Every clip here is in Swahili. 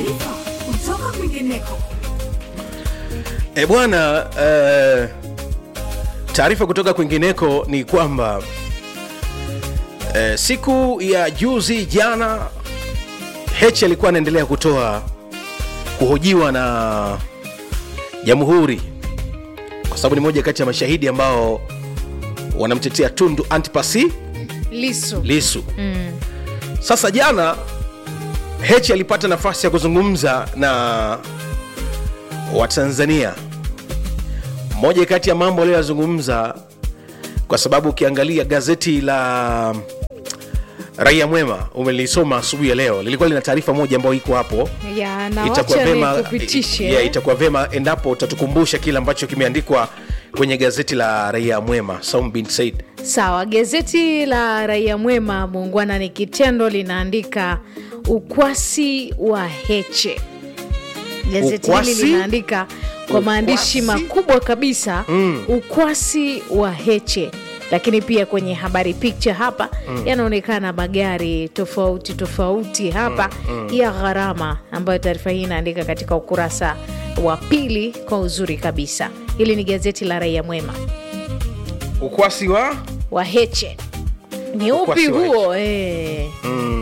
Taarifa kutoka kwingineko. E bwana, eh, taarifa kutoka kwingineko ni kwamba eh, siku ya juzi jana Heche alikuwa anaendelea kutoa kuhojiwa na Jamhuri kwa sababu ni moja kati ya mashahidi ambao wanamtetea Tundu Antipasi Lisu. Lisu. Sasa jana Heche alipata nafasi ya kuzungumza na Watanzania. Moja kati ya mambo aliyoyazungumza, kwa sababu ukiangalia gazeti la Raia Mwema umelisoma asubuhi ya leo, lilikuwa lina taarifa moja ambayo iko hapo Ya, na itakuwa wacha vema, nikupitishe. yeah, itakuwa vema endapo utatukumbusha kile ambacho kimeandikwa kwenye gazeti la Raia Mwema. Saum bin Said. Sawa, gazeti la Raia Mwema, muungwana ni kitendo, linaandika ukwasi wa Heche. Gazeti hili Ukwasi? linaandika kwa maandishi Ukwasi? makubwa kabisa ukwasi wa Heche, lakini pia kwenye habari picha hapa yanaonekana magari tofauti tofauti hapa ya gharama, ambayo taarifa hii inaandika katika ukurasa wa pili kwa uzuri kabisa. Hili ni gazeti la Raia Mwema Ukwasi wa wa Heche ni Ukwasi upi wa huo? Eh,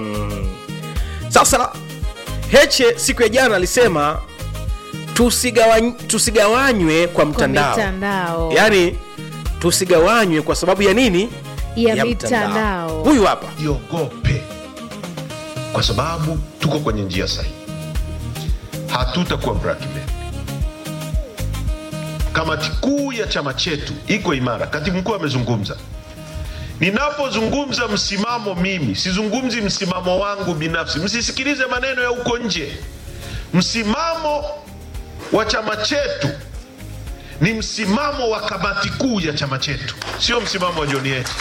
Sasa Heche siku ya jana alisema tusigawany, tusigawanywe kwa kwa mtandao, mitandao yaani tusigawanywe kwa sababu ya nini? ya mitandao. Huyu hapa iogope kwa sababu tuko kwenye njia sahihi hatutakuwa blackmail kamati kuu ya chama chetu iko imara katibu mkuu amezungumza ninapozungumza msimamo mimi sizungumzi msimamo wangu binafsi msisikilize maneno ya huko nje msimamo wa chama chetu ni msimamo wa kamati kuu ya chama chetu sio msimamo wa John Heche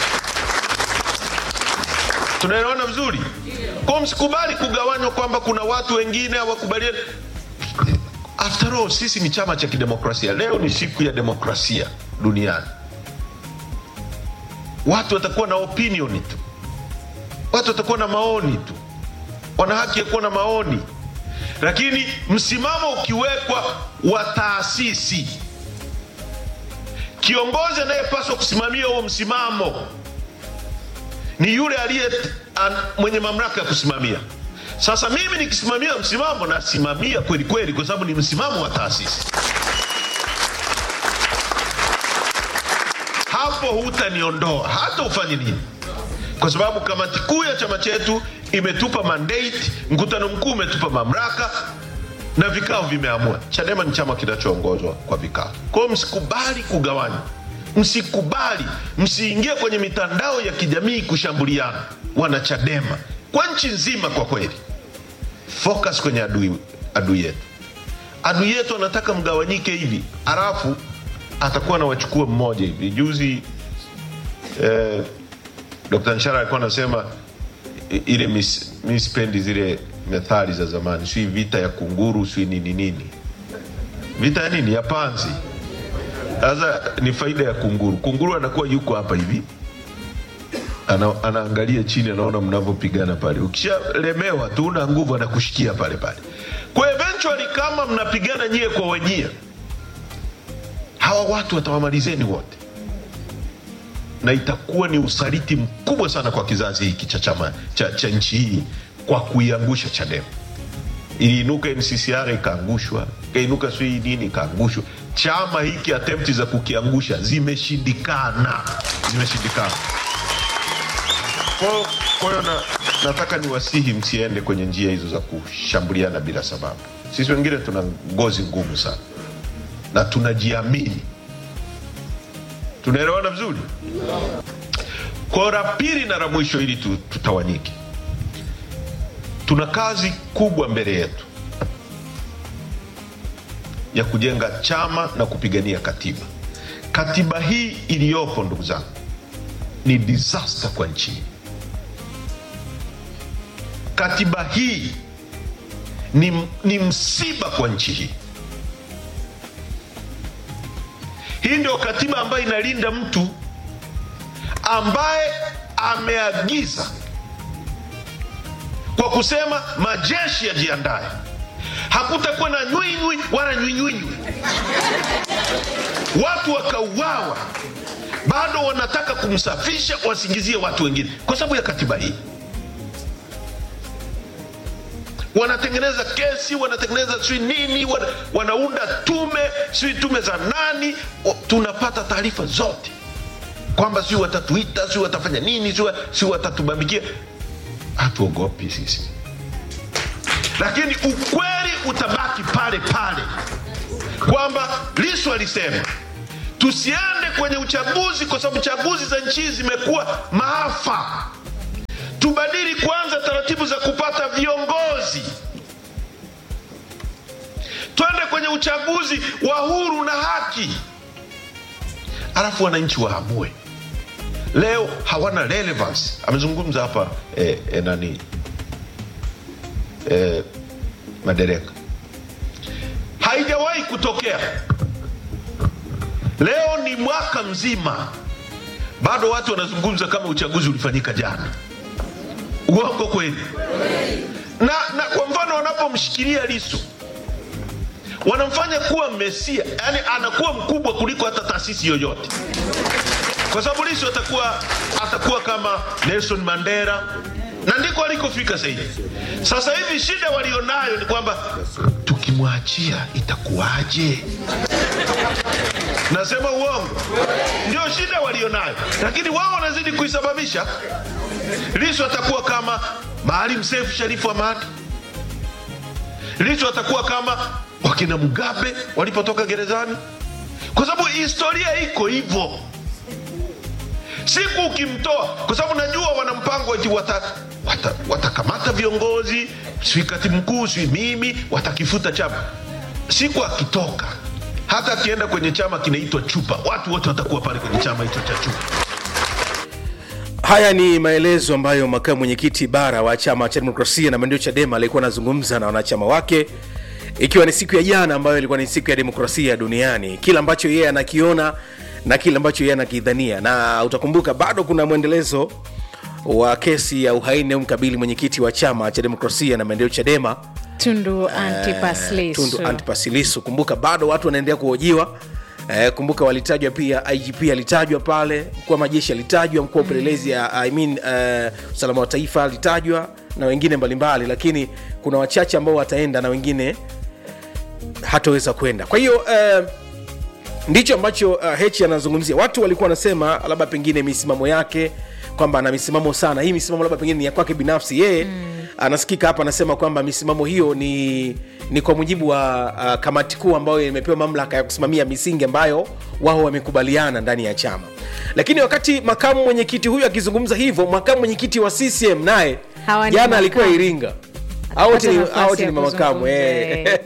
tunaelewana vizuri kwa msikubali kugawanywa kwamba kuna watu wengine hawakubaliani after all sisi ni chama cha kidemokrasia leo ni siku ya demokrasia duniani watu watakuwa na opinion tu watu watakuwa na maoni tu wana haki ya kuwa na maoni lakini msimamo ukiwekwa wa taasisi kiongozi anayepaswa kusimamia huo msimamo ni yule aliye an- mwenye mamlaka ya kusimamia. Sasa mimi nikisimamia msimamo, nasimamia kweli kweli, kwa sababu ni msimamo wa taasisi. Hapo hutaniondoa hata ufanye nini, kwa sababu kamati kuu ya chama chetu imetupa mandate, mkutano mkuu umetupa mamlaka na vikao vimeamua. Chadema ni chama kinachoongozwa kwa vikao. Kwa hiyo msikubali kugawanywa, msikubali, msiingie kwenye mitandao ya kijamii kushambuliana. Wana Chadema kwa nchi nzima, kwa kweli, focus kwenye adui, adui yetu. Adui yetu anataka mgawanyike hivi, halafu atakuwa anawachukua mmoja hivi. Juzi eh, Dr. Nshara alikuwa anasema i- ile mis- mi sipendi zile methali za zamani, si vita ya kunguru, si nini nini, vita ya nini, ya panzi. Sasa ni faida ya kunguru. Kunguru anakuwa yuko hapa hivi ana, anaangalia chini, anaona mnavyopigana pale. Ukishalemewa tu una nguvu, anakushikia pale pale. Kwa eventually kama mnapigana nyie kwa wenyewe, hawa watu watawamalizeni wote na itakuwa ni usaliti mkubwa sana kwa kizazi hiki cha chama cha, cha nchi hii kwa kuiangusha Chadema. Iliinuka NCCR ikaangushwa, ikainuka sijui nini ikaangushwa. Chama hiki attempt za kukiangusha zimeshindikana, zimeshindikana. Kwa- Kwa hiyo na, nataka niwasihi msiende kwenye njia hizo za kushambuliana bila sababu. Sisi wengine tuna ngozi ngumu sana na tunajiamini. Tunaelewana vizuri? Kwa la pili na la mwisho, ili tu- tutawanyike, tuna kazi kubwa mbele yetu ya kujenga chama na kupigania katiba. Katiba hii iliyopo, ndugu zangu, ni disaster kwa nchi hii. Katiba hii ni, ni msiba kwa nchi hii. Hii ndio katiba ambayo inalinda mtu ambaye ameagiza kwa kusema majeshi yajiandae, hakutakuwa na nywinywi wala nywinywinywi watu wakauawa bado wanataka kumsafisha wasingizie watu wengine kwa sababu ya katiba hii wanatengeneza kesi wanatengeneza sijui nini wana, wanaunda tume sijui tume za nani o, tunapata taarifa zote kwamba sijui watatuita sijui watafanya nini sijui sijui watatubambikia hatuogopi sisi lakini ukweli utabaki pale pale kwamba lisu alisema tusiende kwenye uchaguzi kwa sababu chaguzi za nchi hii zimekuwa maafa tubadili kwanza taratibu za kupata viongozi twende kwenye uchaguzi wa huru na haki alafu wananchi waamue leo hawana relevance amezungumza hapa eh, eh, nani eh, madereka haijawahi kutokea leo ni mwaka mzima bado watu wanazungumza kama uchaguzi ulifanyika jana uongo kweli na, na kwa mfano wanapomshikilia lisu wanamfanya kuwa mesia yani anakuwa mkubwa kuliko hata taasisi yoyote kwa sababu lisu atakuwa atakuwa kama nelson mandela na ndiko alikofika sahivi sasa hivi shida walionayo ni kwamba tukimwachia itakuwaje nasema uongo ndio shida walionayo lakini wao wanazidi kuisababisha lisu atakuwa kama maalim sefu sharifu hamad lisu atakuwa kama wakina mugabe walipotoka gerezani kwa sababu historia iko hivyo siku ukimtoa kwa sababu najua wana mpango eti watakamata wata, watakamata viongozi sui katibu mkuu sui mimi watakifuta chama siku akitoka hata akienda kwenye chama kinaitwa chupa watu wote watakuwa pale kwenye chama hicho cha chupa haya ni maelezo ambayo makamu mwenyekiti bara wa chama cha demokrasia na maendeleo chadema alikuwa anazungumza na wanachama wake ikiwa ni siku ya jana ambayo ilikuwa ni siku ya demokrasia duniani kile ambacho yeye anakiona na kile ambacho yeye anakidhania na utakumbuka bado kuna mwendelezo wa kesi ya uhaini au mkabili mwenyekiti wa chama cha demokrasia na maendeleo chadema tundu antipas Lissu. tundu antipas Lissu. kumbuka bado watu wanaendelea kuhojiwa Eh, kumbuka walitajwa pia igp alitajwa pale mkuu wa majeshi alitajwa mkuu wa upelelezi ya I mean, uh, usalama wa taifa alitajwa na wengine mbalimbali lakini kuna wachache ambao wataenda na wengine hataweza kwenda kwa hiyo uh, ndicho ambacho uh, hechi anazungumzia watu walikuwa wanasema labda pengine misimamo yake kwamba ana misimamo sana hii misimamo labda pengine ni ya kwake binafsi yeye mm. anasikika hapa anasema kwamba misimamo hiyo ni ni kwa mujibu wa uh, kamati kuu ambayo imepewa mamlaka ya kusimamia misingi ambayo wao wamekubaliana ndani ya chama lakini wakati makamu mwenyekiti huyu akizungumza hivyo makamu mwenyekiti wa ccm naye Hawa ni jana alikuwa makamu. iringa Hao wote ni- nafasi hao wote ya ni mamakamu kuzungumza, eh.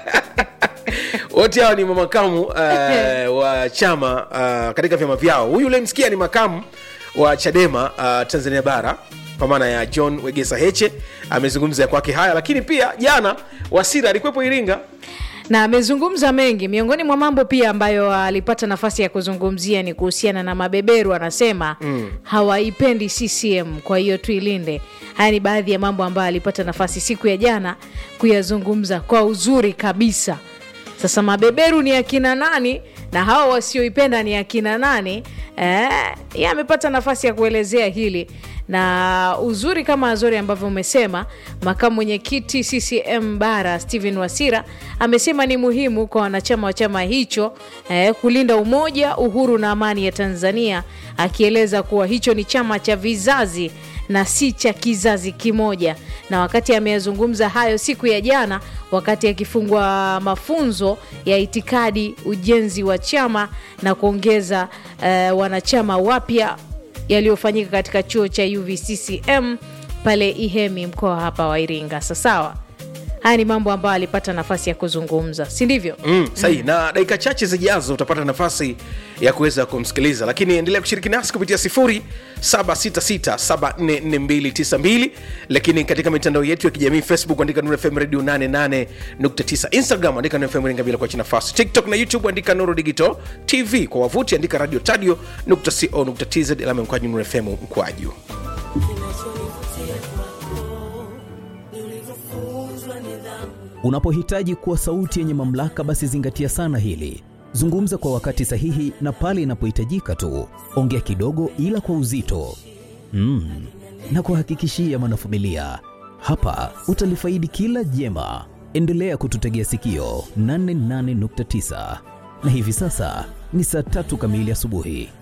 wote hawa ni mamakamu uh, wa chama uh, katika vyama vyao huyu ulemsikia ni makamu wa chadema uh, tanzania bara kwa maana ya john wegesa heche amezungumza ya kwake haya lakini pia jana wasira alikuwepo iringa na amezungumza mengi miongoni mwa mambo pia ambayo alipata nafasi ya kuzungumzia ni kuhusiana na mabeberu anasema mm. hawaipendi ccm kwa hiyo tuilinde haya ni baadhi ya mambo ambayo alipata nafasi siku ya jana kuyazungumza kwa uzuri kabisa sasa mabeberu ni akina nani na hawa wasioipenda ni akina nani eh, ye amepata nafasi ya kuelezea hili na uzuri kama azori ambavyo umesema makamu mwenyekiti ccm bara stephen wasira amesema ni muhimu kwa wanachama wa chama hicho eh, kulinda umoja uhuru na amani ya tanzania akieleza kuwa hicho ni chama cha vizazi na si cha kizazi kimoja na wakati ameyazungumza hayo siku ya jana wakati akifungua mafunzo ya itikadi ujenzi wa chama na kuongeza eh, wanachama wapya yaliyofanyika katika chuo cha uvccm pale ihemi mkoa hapa wa iringa sasawa haya ni mambo ambayo alipata nafasi ya kuzungumza si ndivyo mm, sahi mm. na dakika chache zijazo utapata nafasi ya kuweza kumsikiliza lakini endelea kushiriki nasi kupitia 0766744292 lakini katika mitandao yetu ya kijamii facebook andika nuru fm radio 88.9 instagram andika nuru fm ringa bila kuacha nafasi tiktok na youtube andika nuru digital tv kwa wavuti andika radio tadio co tz alama mkwaju nuru fm mkwaju Kinachonivutia kwako ni ulivyofunzwa nidhamu Unapohitaji kuwa sauti yenye mamlaka, basi zingatia sana hili. Zungumza kwa wakati sahihi na pale inapohitajika tu. Ongea kidogo, ila kwa uzito. Mm. Na kuhakikishia mwanafamilia, hapa utalifaidi kila jema. Endelea kututegea sikio 88.9 na hivi sasa ni saa tatu kamili asubuhi.